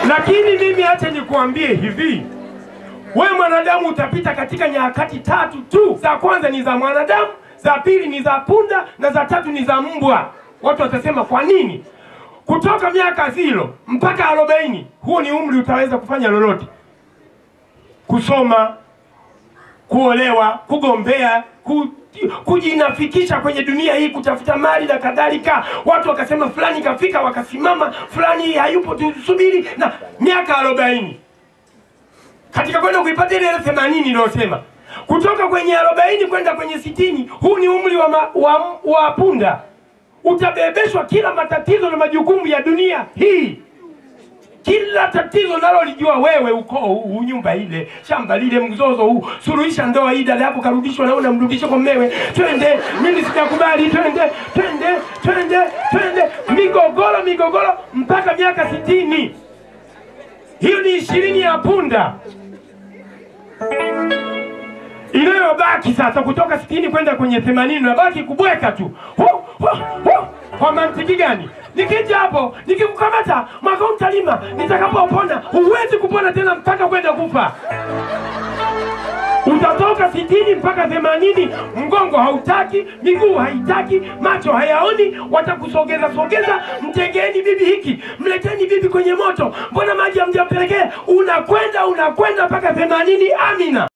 Lakini mimi acha nikuambie hivi, we mwanadamu utapita katika nyakati tatu tu. Za kwanza ni za mwanadamu, za pili ni za punda, na za tatu ni za mbwa. Watu watasema kwa nini? Kutoka miaka zilo mpaka arobaini, huo ni umri utaweza kufanya lolote, kusoma, kuolewa, kugombea, ku, kujinafikisha kwenye dunia hii, kutafuta mali na kadhalika. Watu wakasema fulani kafika, wakasimama, fulani hayupo, tusubiri, na miaka arobaini katika kwenda kuipata ile ile themanini iliyosema kutoka kwenye arobaini kwenda kwenye sitini. Huu ni umri wa, ma, wa, wa punda. Utabebeshwa kila matatizo na majukumu ya dunia hii kila tatizo nalolijua wewe, ukoo huu, nyumba ile, shamba lile, mzozo huu, suluhisha ndoa hii, dada yako karudishwa, naona mrudishe kwa mmewe, twende, mimi sitakubali, twende, twende, twende, twende, migogoro, migogoro mpaka miaka sitini. Hiyo ni ishirini ya punda inayobaki sasa kutoka sitini kwenda kwenye themanini nabaki kubweka tu hu, hu, hu. kwa mantiki gani nikija hapo nikikukamata mwaka huu mtalima nitakapopona huwezi kupona tena mpaka kwenda kufa utatoka sitini mpaka themanini mgongo hautaki miguu haitaki macho hayaoni watakusogeza sogeza mtegeni bibi hiki mleteni bibi kwenye moto mbona maji hamjampelekea unakwenda unakwenda mpaka themanini amina